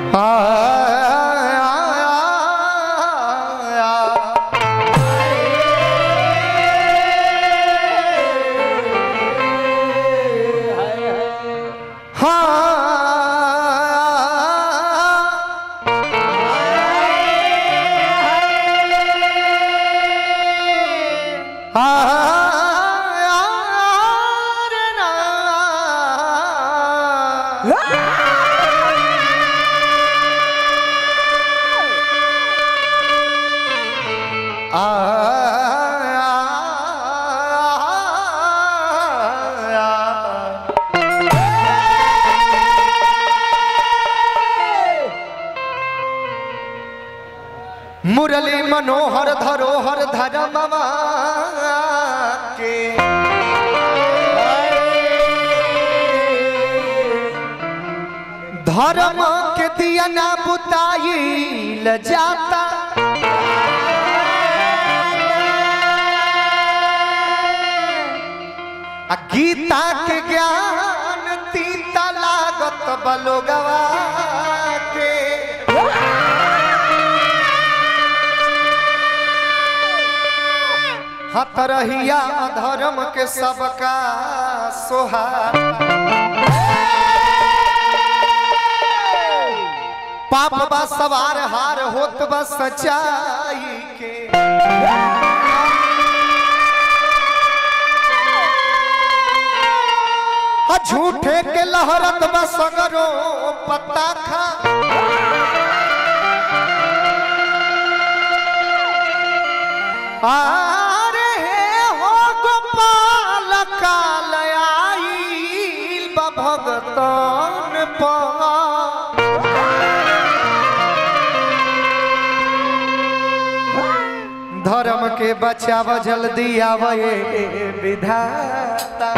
मुरली मनोहर धरोहर धरमवा के धर्म के दिया ना बुताई ल जाता आ गीता के ज्ञान तीता लागत बलोगवा के हतरहिया धर्म के सबका सोहार पाप बा सवार हार होत बा सच्चाई के आ झूठे के लहरत बा सगरो पत्ता खा आरे हो गोपाल काल आईल बा भगतन पा धर्म के बचाव जल्दी आवे विधाता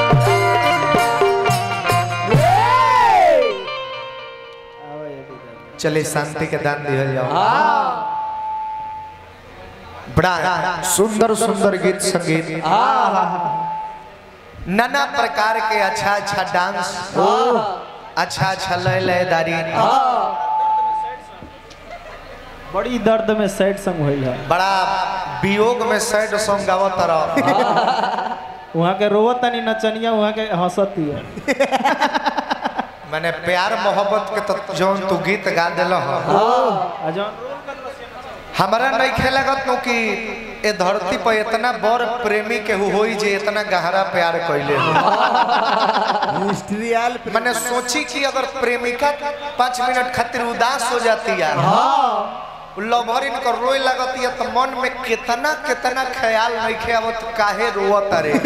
चले शांति के दान दिया जाओ बड़ा सुंदर सुंदर गीत संगीत नाना प्रकार के अच्छा अच्छा डांस अच्छा अच्छा लय लयदारी बड़ी दर्द में सैड संग होइल है बड़ा वियोग में सैड सॉन्ग गावत रह वहाँ के रोवत तनी नचनिया वहाँ के हंसती है मैंने प्यार मोहब्बत के तो जौन तू गीत गा दिल आ जौन हमारा नहीं खेलगत नो कि ए धरती पर इतना बड़ प्रेमी के होई जे इतना गहरा प्यार कैले मिस्ट्रियल मैंने सोची कि अगर प्रेमिका पाँच मिनट खातिर उदास हो जाती है लभर इनकर रोए लगती है तो मन में कितना कितना ख्याल नहीं खे आवत काहे रोवत रे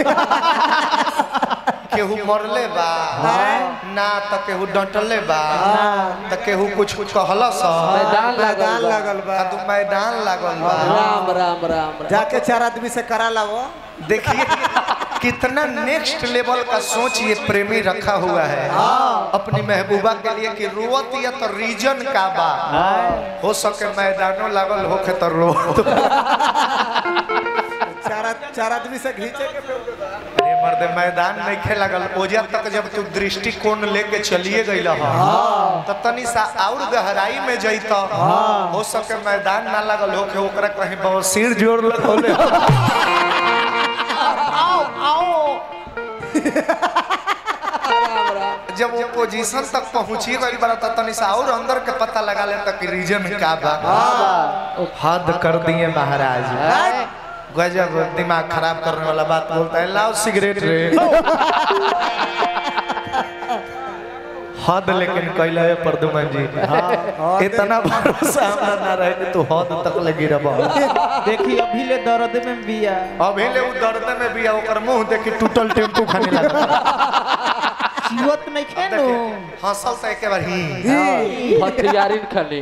केहू मरले बा ना त केहू डंटले बा त केहू कुछ कुछ कहलस मैदान मैदान लागल बा। लगल बा कदू मैदान लागल बा राम राम राम राम जाके चार आदमी से करा लावो देखिए कितना नेक्स्ट लेवल का सोच ये प्रेमी रखा हुआ है अपनी महबूबा के लिए कि रोवत या तो रीजन का बा हो सके मैदानों लागल होके तो रो चार आद- चार आदमी से घींचे के अरे मर्दे मैदान नहीं खे लगल ओजा तक जब तू दृष्टिकोण लेके चलिए गई तो तनी सा और गहराई में जैत हो सके मैदान ना लगल होके ओकरा कहीं बवसीर जोड़ लगौले राम राम जब वो पोजीशन तक पहुंची गई बड़ा तो तनी सा और अंदर के पता लगा ले तक रीजन का बा हद कर दिए महाराज गजब दिमाग खराब करने वाला बात बोलता है लाओ सिगरेट रे हद लेकिन कैला है प्रदुमन जी इतना भरोसा हमरा ना रहे कि तू हद तक लगी रह देखी अभी ले दर्द में बिया अभी ले उ दर्द में भी ओकर मुंह देखी टूटल टेम्पू खाने लगा चिवत नहीं खेनो हंसल तो एक बार ही भटियारिन खनी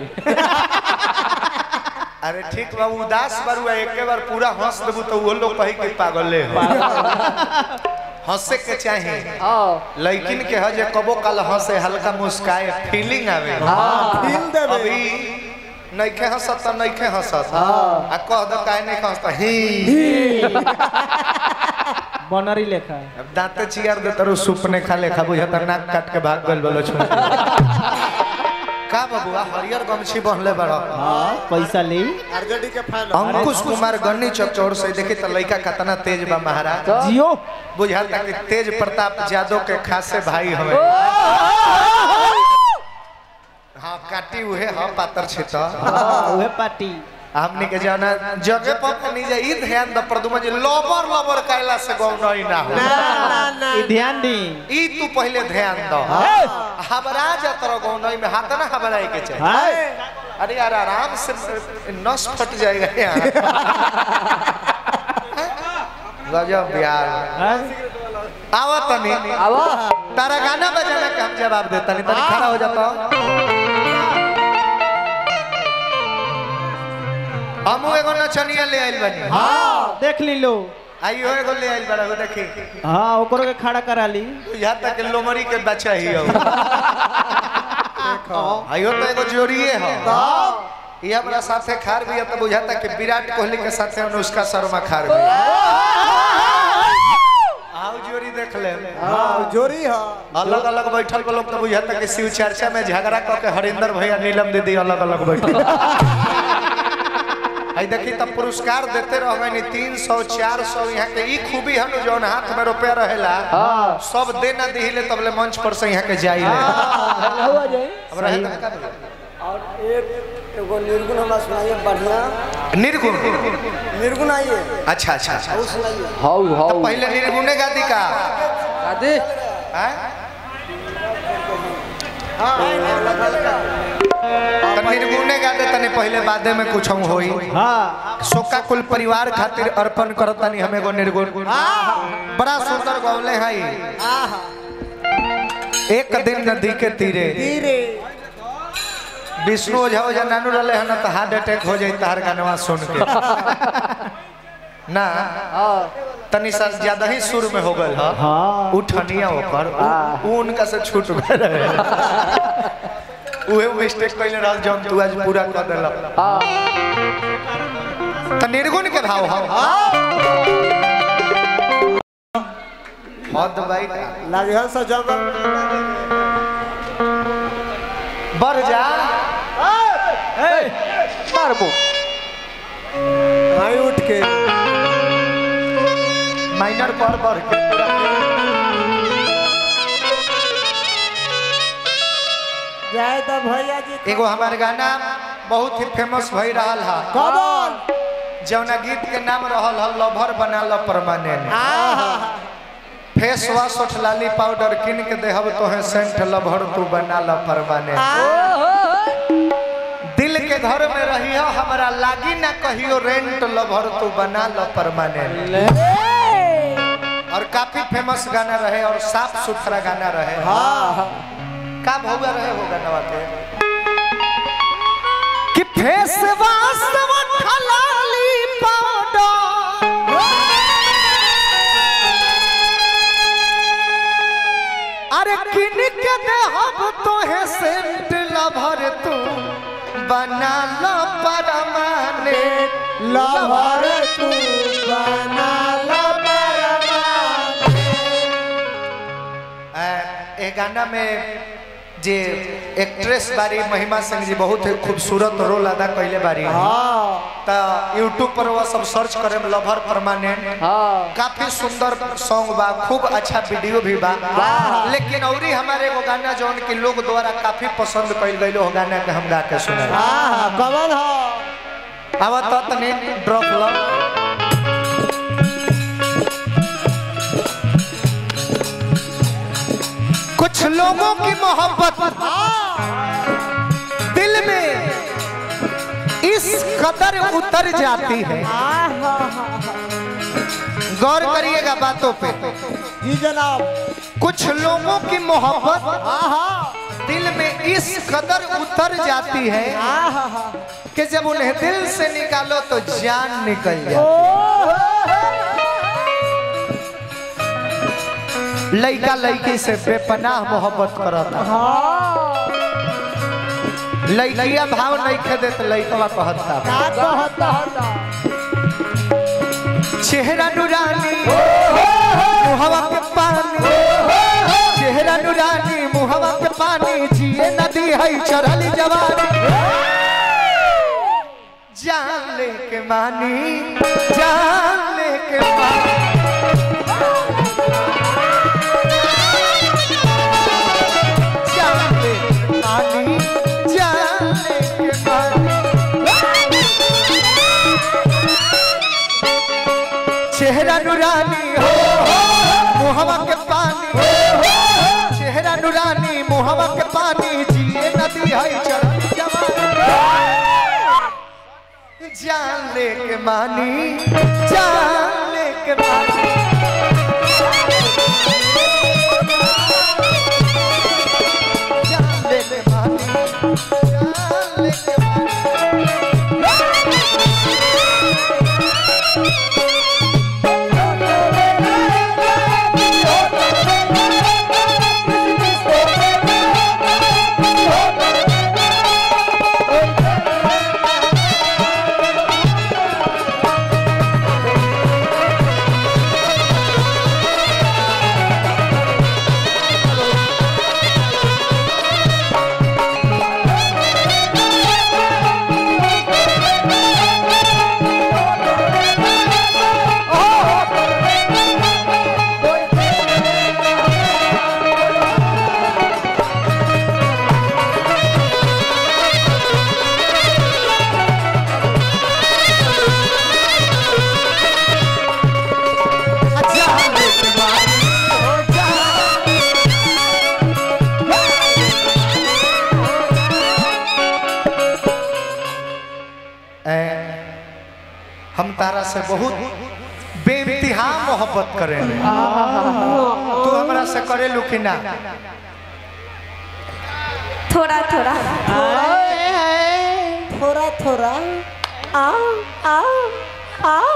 अरे ठीक बा उदास बारू एक बार पूरा हंस देबू तो वो लोग कही कि पागल हो हंसे के चाहे आओ लेकिन के हजे कबो कल हंसे हल्का मुस्काए फीलिंग आवे फील देबे अभी नइखे हंसत त नइखे हंसत आ कह दो काहे नहीं हंसता ही बनरी लेखा अब दांते चियार दे तरो सुपने खा ले खा बुझा नाक काट के भाग गल बोलो छोड़ का बबुआ हरियर गमछी बहले बड़ा हाँ पैसा ले आरजेडी के फैन अंकुश कुमार गन्नी चौचौर से देखी तो लड़का कितना तेज बा महाराज जियो बुझाता कि तेज प्रताप यादव के खासे भाई हमें हाँ काटी हुए हाँ पातर छिता हाँ उहे पार्टी हमनी के जाना जगह पर नहीं जा ई ध्यान द प्रदुमन जी लबर लबर कैला से गौ नहीं ना हो ई ध्यान दी ई तू पहले ध्यान दो हबरा जा तोरा गौ नहीं में हाथ ना हबराई के चाहिए हाँ अरे यार आराम से नस फट जाएगा यार गजब यार हाँ आवा तनी आवा तारा गाना बजाना के हम जवाब देता नहीं तनी खड़ा हो जाता हम एगो नचनिया ले आइल बनी हाँ देख ली लो आइयो एगो ले आइल बड़ा देखी हाँ ओकरो के खड़ा करा ली यहाँ तक लोमरी के बच्चा ही हो आइयो तो एगो जोड़िए हो ये हमरा साथे खार भी है तो बुझाता कि विराट कोहली के साथे अनुष्का शर्मा खार भी आओ जोड़ी देख ले हाँ जोरी है अलग अलग बैठल के लोग तो बुझाता कि शिव चर्चा में झगड़ा क के हरिंदर भैया नीलम दीदी अलग अलग बैठल आई देखी तब पुरस्कार देते रह गए तीन सौ चार सौ यहाँ के ई खूबी हम जौन हाथ में रुपया रहेला सब दे ना दिहिले तबले मंच पर से यहाँ के जाइले हुआ जाए अब रहे तो का देबे? और एक एगो निर्गुण हमरा सुनाइए बढ़िया निर्गुण निर्गुण आइए अच्छा अच्छा अच्छा वो सुनाइए हाउ तो हाउ पहले निर्गुणे गाती का दादी हैं? तो निर्गुणे गाते तनी पहले बादे में कुछ हम होई हाँ सोका कुल परिवार खातिर अर्पण करतानी हम एगो निर्गुण बड़ा सुंदर गौले हई एक दिन नदी के तीरे धीरे विष्णु ओझा ओझा नानू रहले हन तो हार्ट अटैक हो जाई तार गानवा सुन के ना तनी सा ज्यादा ही सुर में हो गल ह हाँ उठनिया ओकर उ- उ उनका से छूट गए रहे उहे मिस्टेक कइले रहल जौन तू आज पूरा कर देलक हाँ त निर्गुण के भाव हो हद भाई लाजहल से जंगल बढ़ जा मारबो आई उठ के माइनर पर बढ़ के जाए तो भैया जी एगो हमार गाना बहुत ही फेमस भई रहल हा कौन जौना गीत के नाम रहल ह लभर बना ल परमानेंट फेस वॉश उठ लाली पाउडर किन के देहब तोहे सेंट लभर तू बना ल परमानेंट दिल के घर में रही हो हमारा लागी ना कहियो रेंट लभर तू बना ल परमानेंट और काफी फेमस गाना रहे और साफ सुथरा गाना रहे का भौगा रहे हो गाना के कि फेस वॉश उठ लाली पाउडर अरे किन के देहब तोहे सेंट लभर तू बना लो परमाने लभर तू बना लो ए गाना में जे एक्ट्रेस बारी महिमा सिंह जी बहुत ही खूबसूरत रोल अदा कैले बारी त यूट्यूब पर वो सब सर्च करे में लभर परमानेंट हाँ काफी सुंदर सॉन्ग बा खूब अच्छा वीडियो भी बा लेकिन औरी हमारे एगो गाना जौन कि लोग द्वारा काफी पसंद कइल गइल हो गाना के हम गा के सुना कमल हो अब तो तनी ड्रॉप लो कुछ लोगों की मोहब्बत दिल में इस कदर उतर जाती है गौर करिएगा बातों पे जी जनाब कुछ लोगों की मोहब्बत दिल में इस कदर उतर जाती है कि जब उन्हें दिल से निकालो तो जान निकल जाए लड़का लड़की से बेपनाह मोहब्बत करता लड़किया भाव नहीं खेदे तो लड़कवा कहता चेहरा नुरानी मुहवा के पानी चेहरा नुरानी मुहवा के पानी जी जिए नदी है चढ़ली जवानी जान ले के मानी जान ले के मानी जान ले के मानी जान ले के मानी चेहरा नुरानी हो मुहवा के पानी चेहरा नुरानी मुहवा के पानी जिए नदी है चढ़ली जवानी जान ले के मानी जान ले के मानी जान ले के मानी जान ले के मानी जान ले के मानी ओ जान ए, हम तारा से बहुत बेइंतहा मोहब्बत करेले तू हमरा से करेलू कि ना थोड़ा थोड़ा थोड़ा थोड़ा आओ आओ आओ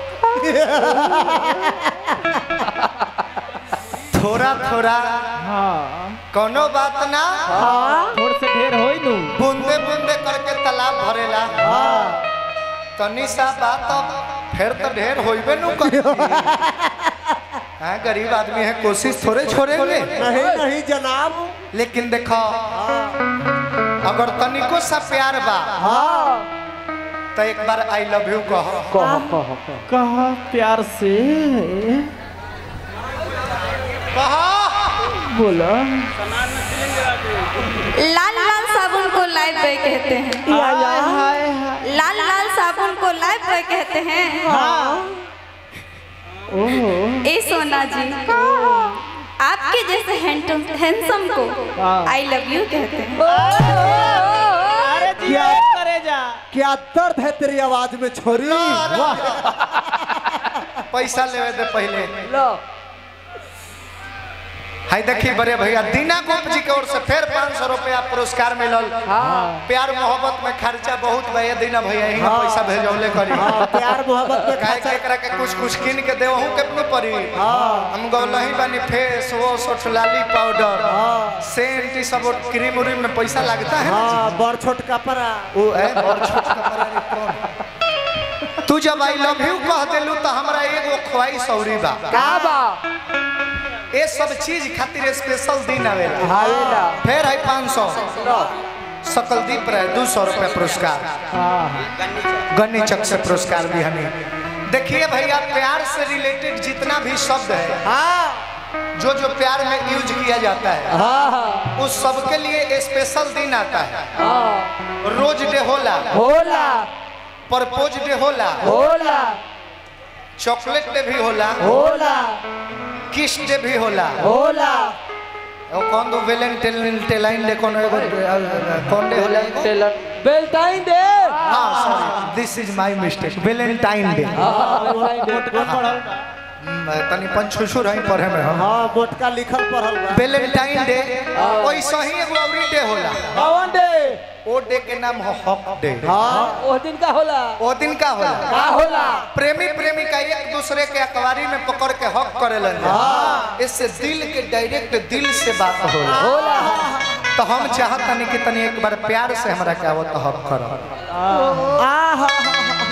थोड़ा थोड़ा हाँ कोनो बात ना थोड़ से ढेर होई नु बूंदे बूंदे करके तालाब भरेला तनी सा बात अब फिर तो ढेर होइबे नु करी हाँ गरीब आदमी है कोशिश थोड़े छोड़ेंगे नहीं नहीं जनाब लेकिन देखो अगर तनिको सा प्यार बा हाँ तो एक बार आई लव यू कहो कह कह कह कहा प्यार से बोला लाल लाल साबुन को लाइफ बॉय कहते हैं हाय हाय हाय लाल लाल साबुन को लाइफ बॉय कहते हैं ओह ए सोना जी आपके जैसे हैंडसम को हाँ। आई लव यू कहते हैं अरे जी क्या? करे जा क्या दर्द है तेरी आवाज में छोरी वाह पैसा लेवे दे पहले लो हाय देखी बड़े भैया दीना गोप जी की ओर से फिर पाँच सौ रुपया पुरस्कार मिलल हाँ प्यार मोहब्बत में खर्चा बहुत भैया दीना भैया ही पैसा भेजौले करी हाँ प्यार मोहब्बत में काहे खर्चा के एकरा के कुछ कुछ किन के देवहू केतनो पड़ी हाँ हम गौलही बानी फेस वॉश ओठलाली पाउडर हाँ सेंट ई सब क्रीम उरीम में पैसा लगता है ना हाँ बड़ छोट कपड़ा वो है और छोट कपड़ा रे कौन तू जब आई लव यू कह देलू तो हमरा एगो ख्वाहिश औरी बा का बा ये सब चीज खातिर स्पेशल दिन आवेला आवेला फिर है पाँच सौ लो सकलदीप रहे दो सौ रुपया पुरस्कार गन्नी चक से पुरस्कार भी हमें देखिए भैया प्यार से रिलेटेड जितना भी शब्द है हाँ जो जो प्यार में यूज किया जाता है हाँ हाँ उस सबके लिए स्पेशल दिन आता है हाँ रोज डे होला होला परपोज डे होला होला चॉकलेट डे भी होला होला किस डे भी होला होला और कौन दो वेलेंटाइन डे कौन एगो कौन डे होला एगो? टेलर बेल्टाइन दे हाँ sorry this is my mistake valentine day हाँ बेल्टाइन दे तनी पंचुसुर है पढ़े में हम हाँ मोटका लिखल पढ़ल बा वेलेंटाइन डे वैसा ही एगो अवरी डे होला कौन डे ओ डे के नाम हो हक डे हाँ ओ दिन का होला ओ दिन का होला का होला प्रेमी प्रेमिका एक दूसरे के अखबारी में पकड़ के हक करेलन इससे दिल के डायरेक्ट दिल से बात होला होला तो हम चाहतनी कि तनी एक बार प्यार से हमरा के आवत हक करो आ हाँ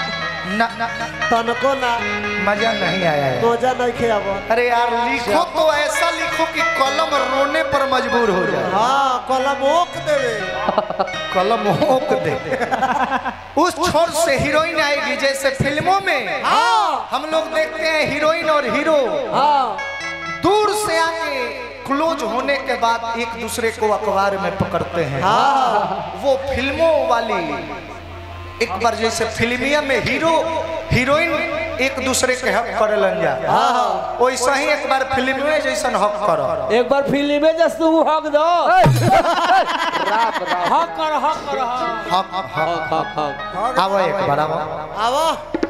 ना ना ना, तनको ना मजा नहीं आया है मजा नहीं खे अब अरे यार लिखो तो ऐसा लिखो कि कलम रोने पर मजबूर हो जाए हाँ कलम ओक देवे कलम होक दे उस छोर से हीरोइन आएगी जैसे फिल्मों में हम लोग देखते हैं हीरोइन और हीरो हाँ दूर से आके क्लोज होने के बाद एक दूसरे को अखबार में पकड़ते हैं वो फिल्मों वाली एक बार जैसे फिल्मिया में हीरो हीरोइन एक दूसरे के हक करे लन जा वैसा ही एक बार फिल्म में जैसन हक करो एक बार फिल्म में जस तू हक दो हक कर हक कर हक हक हक हक हक हक आओ एक बार आओ आवा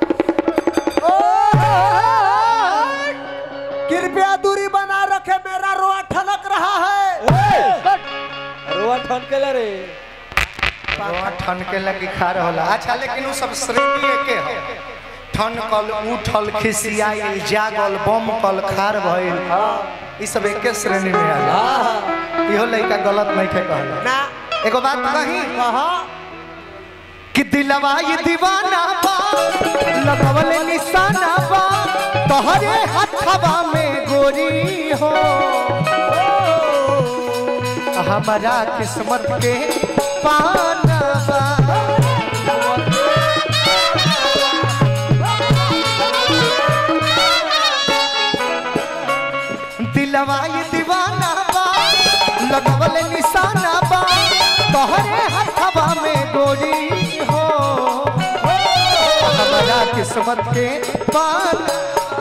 कृपया दूरी बना रखे मेरा रोआ ठनक रहा है रोआ ठन के ले रे रोआ ठन के लगी खा होला अच्छा लेकिन वो सब श्रेणी एके है ठन कल उठल खिसियाइल जागल बम कल खार भइल ई सब एके श्रेणी में आला इहो लइका गलत नहीं थे कहला ना एगो बात कही कहा कि दिलवा ये दीवाना बा लगवले निशाना बा तोहरे हथवा में गोरी हो हमारा किस्मत के पाना बा दिलवा ये दीवाना बा लगवले निशाना बा तोहरे हथवा में गोरी हो हमारा किस्मत के पाना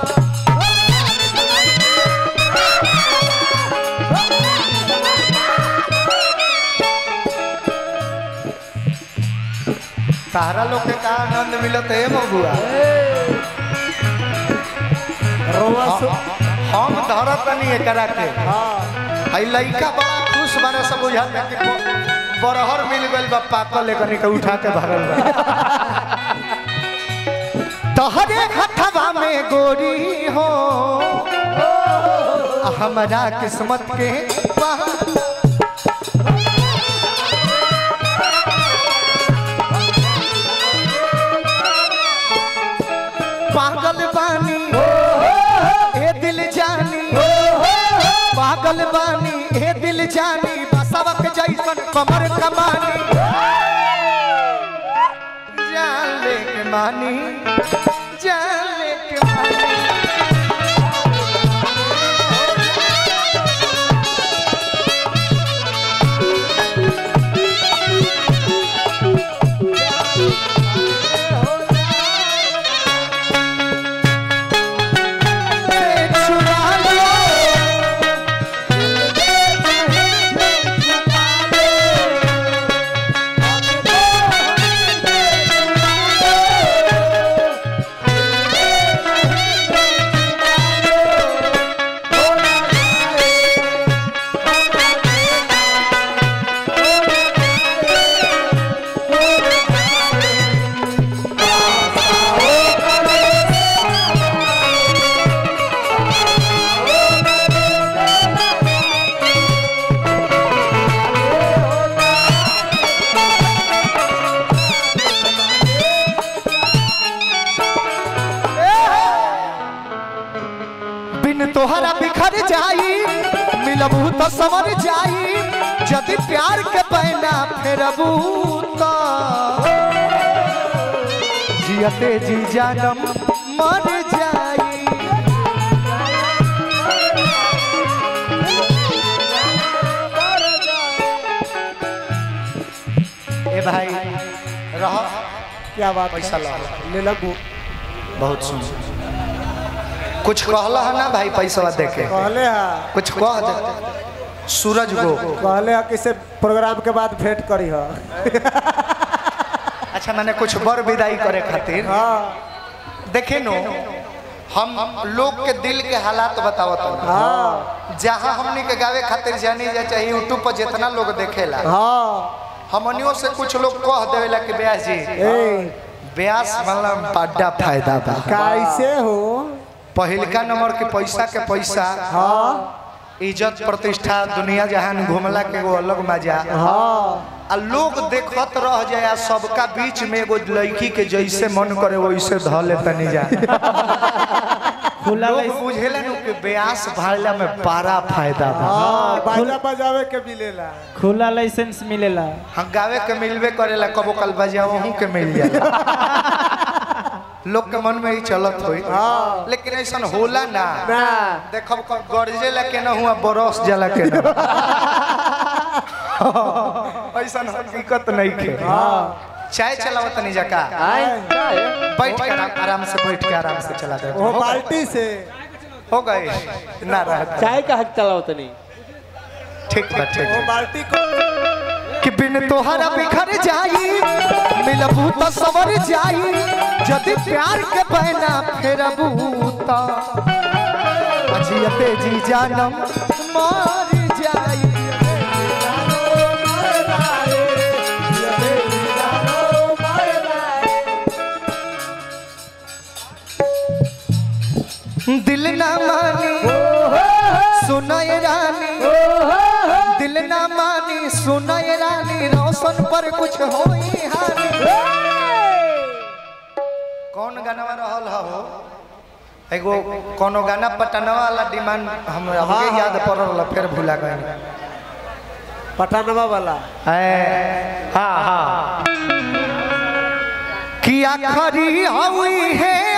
तारा लोग के का आनंद मिलत है मगुआ रोआ सु हम धरत नहीं एकरा के हाँ हई लइका बड़ा खुश बारे सब बुझात है कि ब- बरहर मिल गइल बा पाकल एकनी के उठा के भागल बा तोहरे हथवा में गोरी हो हमारा किस्मत के पाना पागल बानी ए दिल जानी पागल बानी ए दिल जानी बसवक जैसन कमर कमानी जान ले के मानी जान ले के मानी छुड़ा लो बिन तोहरा बिखर जाई मिलबू तो समर जाई यदि प्यार के पैना फेरबू तो जियते जी जानम मर जाई ए भाई रह क्या बात है? पैसा ला ले लगू बहुत सुन कुछ कहला है ना भाई पैसा देके कहले हा कुछ कह दे सूरज को कहले हा किसे प्रोग्राम के बाद भेंट करी हा अच्छा मैंने कुछ बर विदाई करे खातिर हाँ देखे नो हम लोग के दिल के हालात बतावत हूँ हाँ जहाँ हमनी के गावे खातिर जानी जा चाहिए यूट्यूब पर जितना लोग देखेला हाँ हमनियों से कुछ लोग कह देवेला कि ब्यास जी ए ब्यास मतलब बड़ा फायदा बा कैसे हो पहिलका नंबर के पैसा के पैसा हाँ इज्जत प्रतिष्ठा दुनिया जहान घूमला के वो अलग मजा हाँ आ लोग देखत रह जाए आ सबका बीच में एगो लड़की के जैसे मन करे वैसे ध ले तनी जा खुला लोग लाइसेंस बुझेला नु कि ब्यास भाड़ला में पारा फायदा बा हाँ बाजा बजावे के मिलेला खुला लाइसेंस मिलेला हम गावे के मिलबे करेला कबो कल बजाओ हूं के मिल जाला लोग के मन में ही चलत होई लेकिन ऐसा होला ना ना देखब क- गरजे ला के ना हुआ बरस जाला के ना ऐसा हकीकत नहीं के चाय चलावत नहीं जका बैठ के आराम, आराम से बैठ के आराम से चला दे वो बाल्टी से हो गए ना रहत चाय का हक चलाओ तनी ठीक बा ठीक वो बा। बाल्टी को कि बिन तोहरा बिखर जाई मिलबू तो सवर जाई यदि प्यार के बहना फेरबू तो अजियते जी जानम मार जाई दिल ना मानी सुनय रानी दिल ना मानी सुनय रानी रोशन पर कुछ होई हानि कौन गाना रहल हो एगो कोनो गाना पटनवा वाला डिमांड हम हमके याद पड़ल फिर भुला गए पठानवा वाला हाँ हाँ कि आखरी हवी है